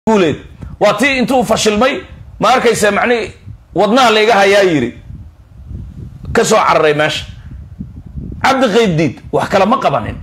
guuleed waa tii intuu fashilmay ma arkaysa macnihi wadnaha layga hayaa yidhi ka soo cararay meesha cabdi qaybdiid wax kale ma qabanin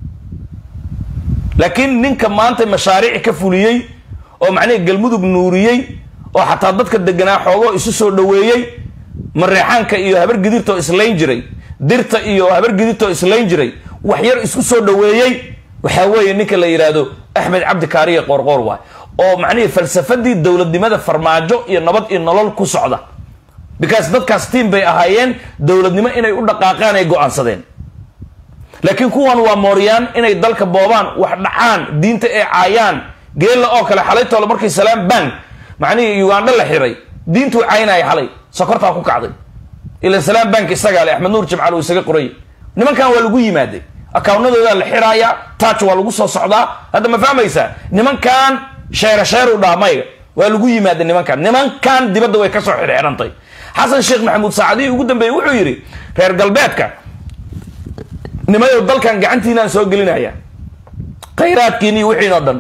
laakiin ninka maanta mashaariic ka fuliyey oo macnihi galmudug nuuriyey oo xataa dadka deganaa xoogoo isu soo dhoweeyey mareexaanka iyo habar gidirtoo islayn jiray dirta iyo habar gidirtoo islayn jiray wax yar isku soo dhoweeyey waxaa weeye ninka la yidhaahdo axmed cabdi kaariya qoorqoor waay oo macnihii falsafadii dowladnimada farmaajo iyo nabad iyo nolol ku socda because dadkaas tiim bay ahaayeen dowladnimo inay u dhaqaaqaan ay go-aansadeen laakiin kuwan waa mooryaan inay dalka boobaan wax dhacaan diinta ay caayaan geella oo kale xalay toole markii salaam bank macnihii ugandha la xiray diintuu caynaya xalay sokortaa ku kacday ila salaam bank isagaa le axmed nuur jimcaal uu isaga qorayay nimankan waa lagu yimaaday akaawnadoodaa la xiraaya taaj waa lagu soo socdaa hadda ma fahmaysaa nimankan sheere sheeru dhaha mayga waa lagu yimaada nimankan nimankan dibadda way kasoo xirxirantay xasan sheekh maxamuud saacadihii ugu dambeeyey wuxuu yidhi reer galbeedka nimayow dalkan gacantiinaan soo gelinaya khayraadkiini iyo wixiin oo dhan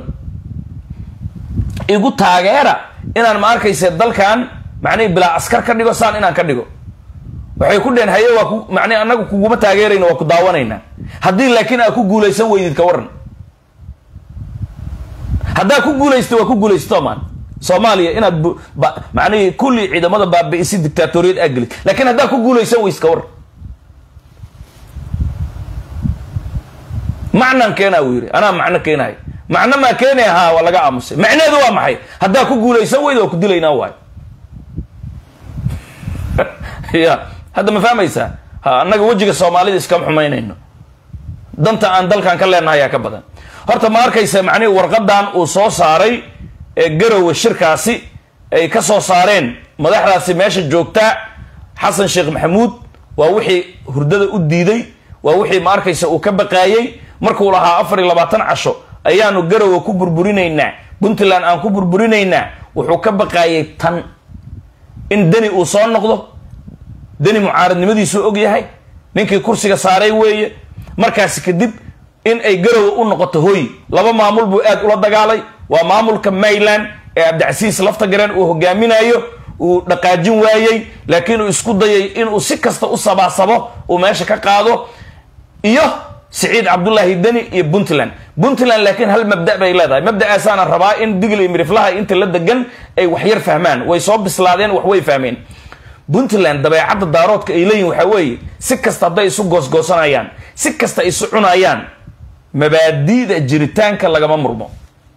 igu taageera inaan ma arkayse dalkan macnihi bilaa askar ka dhigo saan inaan ka dhigo waxay ku dheheen haye waa ku macnihi annagu kuguma taageerayna waa ku daawanaynaa haddii laakiin aad ku guulaysan weydid ka waran haddaa ku guulaysta waa ku guulaysto maan soomaaliya inaad macnihii kulli ciidamada baabi'isi dictaatoriyad aa gelid lakiin haddaa ku guulaysan weys ka waran macnan keenaa uu yidhi anaa macno keenahay macno maa keenaya haa waa laga aamusay macneedu waa maxay haddaa ku guulaysan weyda waa ku dilaynaa waay ya hadda ma fahmaysaa ha annaga wejiga soomaalida iskama xumaynayno danta aan dalkan ka leenahay ayaa ka badan horta ma arkaysa macnihi warqadan uu soo saaray ee garowe shirkaasi ay ka soo saareen madaxdaasi meesha joogtaa xasan sheekh maxamuud waa wixii hurdada u diiday waa wixii ma arkaysa uu ka baqaayey markuu lahaa afar iyo labaatan casho ayaanu garowe ku burburinaynaa puntland aan ku burburinaynaa wuxuu ka baqaayay tan in deni uu soo noqdo deni mucaaradnimadiisuu og yahay ninkii kursiga saaray weeye markaasi kadib in ay garowe u noqoto hoy laba maamul buu aad ula dagaalay waa maamulka mayland ee cabdicasiis laftagareen uu hogaaminayo uu dhaqaajin waayey laakiin uu isku dayay inuu si kasta u sabaasabo uu meesha ka qaado iyo siciid cabdullaahi deni iyo puntland puntland laakiin hal mabda bay leedahay mabda'aasaana rabaa in digl iyo miriflaha inta la degan ay waxyar fahmaan way soo bislaadeen wax way fahmeen puntland dabeecadda daaroodka ay leeyihin waxaa weeye si kasta hadday isu goosgoosanayaan si kasta isu cunayaan mabaadi'da jiritaanka lagama murmo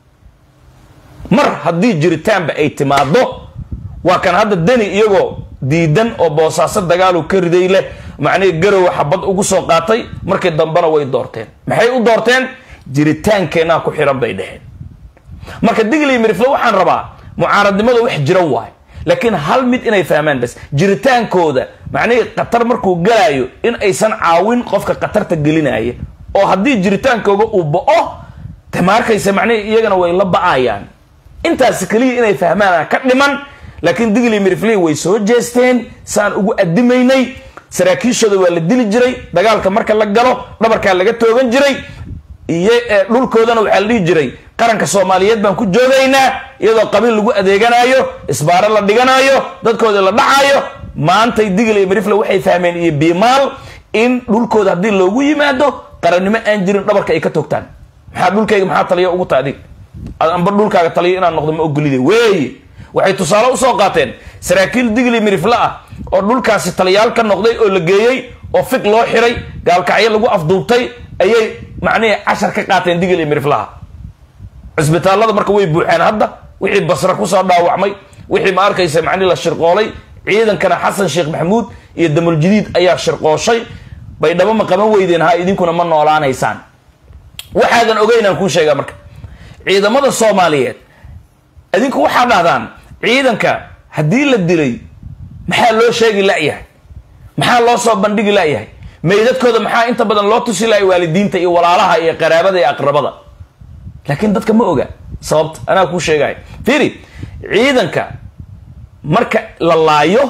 mar haddii jiritaanba ay timaado waa kan hadda deni iyagoo diidan oo boosaaso dagaalu ka riday leh macnihii garowe xabad ugu soo qaatay markii dambena way doorteen maxay u doorteen jiritaankeenaa ku xiran bay dheheen marka digli mirifle waxaan rabaa mucaaradnimada wax jira waay laakiin hal mid inay fahmaan bas jiritaankooda macnihii khatar markuu galaayo in aysan caawin qofka khatarta gelinaya oo haddii jiritaankooga uu bo-o de ma arkaysa macnihii iyagana way la ba-ayaan intaas keliya inay fahmaan ka dhiman laakiin digli miriflii way soo jeesteen saan ugu adimaynay saraakiishooda waa la dili jiray dagaalka marka la galo dhabarkaa laga toogan jiray iyo dhulkoodana waxaa la dhihi jiray qaranka soomaaliyeed baan ku joogaynaa iyadoo qabiil lagu adeeganayo isbaaro la dhiganayo dadkooda la dhacayo maantay digli mirifle waxay fahmeen iyo biimaal in dhulkooda haddii loogu yimaado qarannimo aan jirin dhabarka ay ka toogtaan maxaa dhulkayga maxaa taliya ugu ta adig amba dhulkaaga taliyo inaan noqdo ma ogolide weeye waxay tusaale usoo qaateen saraakiil digli mirifle ah oo dhulkaasi taliyaal ka noqday oo la geeyey oo fig loo xiray gaalkacyo lagu afduubtay ayay macnihii cashar ka qaateen digli miriflaha cisbitaallada marka way buuxeen hadda wixii basre kusoo dhaawacmay wixii ma arkaysa macnihi la shirqoolay ciidankana xasan sheekh maxamuud iyo damuljadiid ayaa shirqooshay bay dhaba ma qaban weydeen ha idinkuna ma noolaanaysaan waxaadan ogeynaan kuu sheegaa marka ciidamada soomaaliyeed idinku waxaa dhahdaan ciidanka haddii la dilay maxaa loo sheegi layahay maxaa loo soo bandhigi layahay meydadkooda maxaa inta badan loo tusi lahay waalidiinta iyo walaalaha iyo qaraabada iyo aqrabada laakiin dadka ma oga sababta anaa kuu sheegaya fiiri ciidanka marka la laayo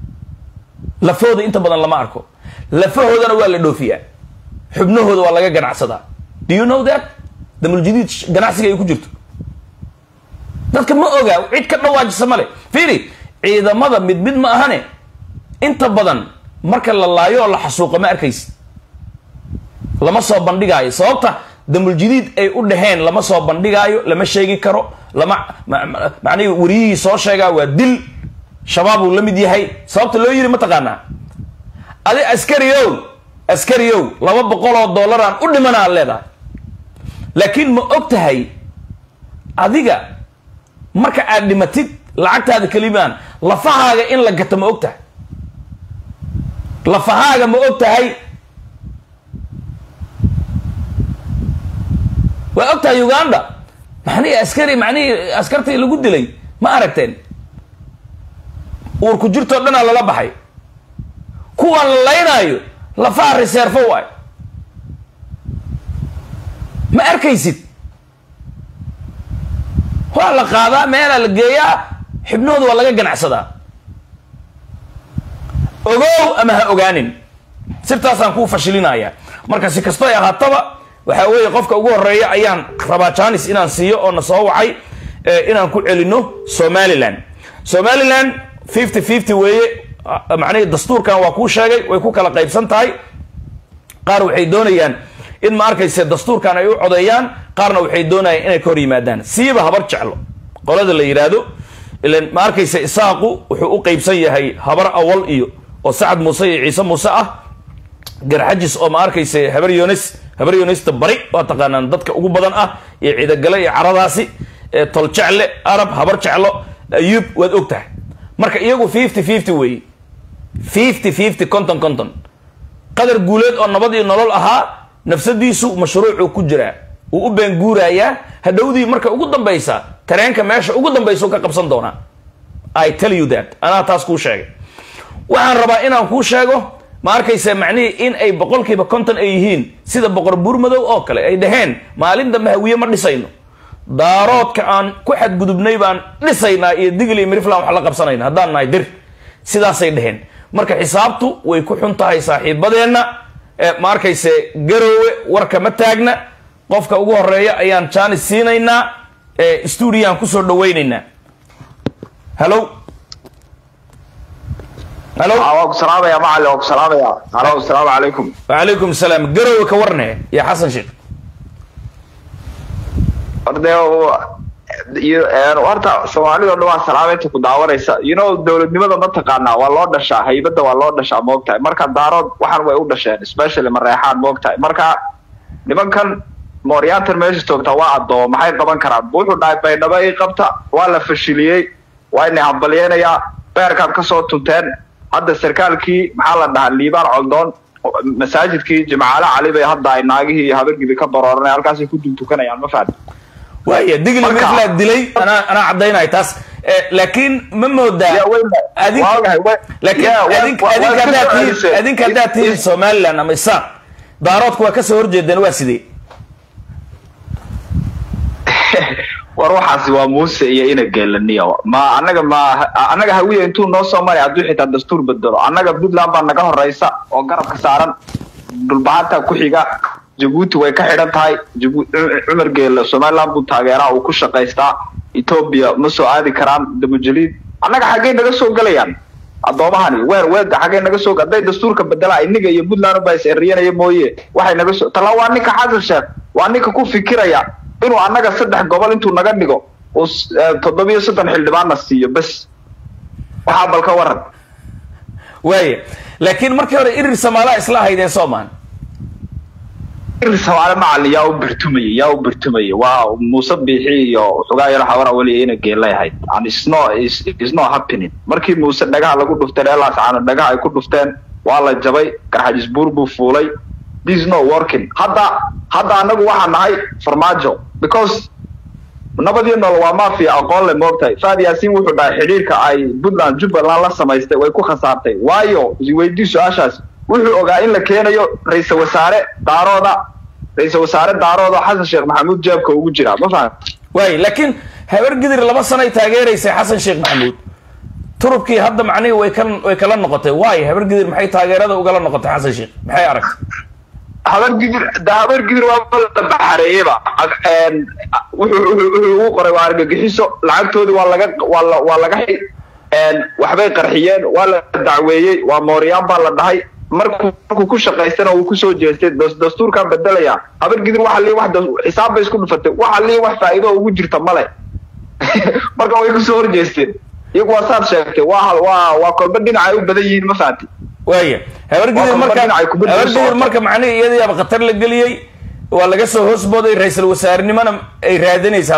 lafooda inta badan lama arko lafahoodana waa la dhoofiyaa xubnahooda waa laga ganacsadaa do you know that damuljadiid ganacsiga ay ku jirto dadka ma oga cid ka dhawaajisa male fiiri ciidamada mid mid ma ahane inta badan marka la laayo oo la xasuuqo ma arkaysi lama soo bandhigaayo sababta damuljadiid ay u dhaheen lama soo bandhigaayo lama sheegi karo lama macnihi wariyihii soo sheegaa waa dil shabaab uu la mid yahay sababta loo yiri ma taqaanaa adi askariow askariow laba boqol oo dollaraan u dhimana ad leedahay laakiin ma og tahay adiga marka aad dhimatid lacagtaada kelimaan lafahaaga in la gato ma og tahay lafahaaga ma og tahay waa og tahay uganda maxnihii askari macnihii askartii lagu dilay ma aragteen uurku jirtoo dhanaa lala baxay kuwaan la laynaayo lafaha reserfo waay ma arkaysid waa la qaadaa meelaa la geeyaa xibnahooda waa laga ganacsadaa ogow ama ha ogaanin sirtaasaan kuu fashilinaya marka si kasto ay ahaataba waxaa weeye qofka ugu horeeya ayaan rabaa janis inaan siiyo oo na soo wacay inaan ku celino somaliland somaliland fifty fifty weeye macnihii dastuurkan waa kuu sheegay way ku kala qaybsan tahay qaar waxay doonayaan in ma arkayse dastuurkan ay u codeeyaan qaarna waxay doonayaan inay ka hor yimaadaan siiba habar jeclo qolada la yidhaahdo ilan ma arkayse isaaqu wuxuu u qeybsan yahay habar awal iyo oo sacad muuse iyo ciise muuse ah garxajis oo ma arkayse habar yones habar yonesta bari waa taqaanaan dadka ugu badan ah iyo ciidagale iyo caradaasi tol jecle arab habar jeclo ayuub waad og tahay marka iyagu fifty fifty weeye fifty fifty conton conton qadar guuleed oo nabad iyo nolol ahaa nafsadiisu mashruucuu ku jiraa uu u beenguurayaa hadhowdii marka ugu dambaysa tareenka meesha ugu dambaysa ka qabsan doonaa i tell you that anaa taas kuu sheegay waxaan rabaa inaan kuu sheego ma arkaysa macnihii in ay boqolkiiba konton ay yihiin sida boqor buurmadow oo kale ay dhaheen maalin dambe hawiye ma dhisayno daaroodka aan ku xadgudubnay baan dhisaynaa iyo digl iyo miriflan wax la qabsanayna haddaan nahay dir sidaasay dhaheen marka xisaabtu way ku xun tahay saaxiibadeenna ma arkayse garoowe warka ma taagna qofka ugu horeeya ayaan janis siinaynaa stuudiyaan kusoo dhawaynaynaa hallo hallo waa ku salaamaya macali waa ku salaamaya halo asalaamu calaykum wacalaykum salaam garoowe ka warne iyo xasan sheekh orde horta soomaalida o dhan waa salaameynta ku daawanaysa you know dowladnimada ma taqaanaa waa loo dhashaa haybadda waa loo dhashaa moogtahay marka daarood waxaan way u dhasheen especially mareexaan moogtahay marka nimankan mooryaantan meesha joogtaa waa addoomo maxay qaban karaan wuxuu dhahay baydhabo ii qabta waa la fashiliyey waa inay hambalyeynayaa beerkaad kasoo tunteen hadda sarkaalkii maxaa la dhahaa liibaan coldoon masaajidkii jimcaale cali bay hadda ay naagihii iyo habargidi ka barooranay halkaasay ku duntukanayaan ma fahmi waaya digli Marka- miriflaa dilay anaa anaa caddaynaya taas Eh, laakiin ma moodaa Ya, wey- adink waagahay, wey- laakiin ya, wa- adink wa- adink waa haddaad kasoo tihiin celisay. adink haddaad tihiin Is- somaliland ama isaaq daaroodku waa kasoo horjeedeen waa sidee war waxaasi waa muuse iyo ina geelaniya ma anaga ma anaga hawiya intuu noo soo maray hadduu xitaa dastuur bedelo annaga puntland baa naga horeysa oo garabka saaran dhulbahanta ku xiga jabuuti way ka xidhan tahay Jabu- cumar geele somaliland buu taageeraa uu ku shaqaystaa ethoobia ma soo aadi karaan damujaliid annaga xaggay naga soo gelayaan addoomahani weer weega xaggay naga soo hadday dastuurka bedelaa iniga iyo puntland baa is eriyanaya mooye waxay naga soo tala waa ninka xasan sheekh waa ninka ku fikiraya inuu annaga saddex gobol intuu naga dhigo uu s- eh, toddobiyo soddon xildhibaanna siiyo bes waxaa bal ka waran waaya laakiin markii hore irir samaalaha isla ahaydeen soomaan irir samaale macalin yaa u birtumayay yaa u birtumayay waa muuse biixi iyo xogaa yaro xawara weli ina geelay ahayd and it's no it's, it's not happening markii muuse dhagaha lagu dhufteen eelaas caano dhagaha ay ku dhufteen waa la jabay garxajis buur buu fuulay this is not working hadda hadda anagu waxaa nahay farmaajo because nabadii nool waa mafia aqoon le moogtahay faad yaasiin wuxuu dhahay xidhiirka ay puntland jubbaland la samaystay way ku khasaartay waayo weydii su-aashaas wuxuu ogaa in la keenayo ra-iisal wasaare daarooda ra-iisal wasaare daarooda xasan sheekh maxamuud jeebka ugu jira ma fahan waaya laakiin habar gidir laba sanay taageeraysay xasan sheekh maxamuud turubkii hadda macnihii way ka way kala noqotay waay habar gidir maxay taageerada ugala noqotay xasan sheekh maxay aragtay habar gidir da habar gidir waa la baxareeyeyba wuxuu wuxuu ugu qoray waa argagixiso lacagtoodii waa laga waa la waa laga xi waxbay qarxiyeen waa la dacweeyey waa mooryaan baa la dhahay markuu markuu ku shaqaystana wuu kusoo jeestay dastuurkan bedelaya habar gidir waxa lii wax xisaab bay isku dhufatay waxa lii wax faa'iido ugu jirta male marka way kusoo horjeesteen iyagu waa saad sheegtay waa waa waa kolba dhinacay u badan yihiin ma fahanti waaya habargidir Waa marka dhinacay kubadda u habargidir socota. marka macnihii iyadayaaba khatar la geliyey waa laga soo hoosbooday ra-iisul wasaarenimona ay raadinaysaa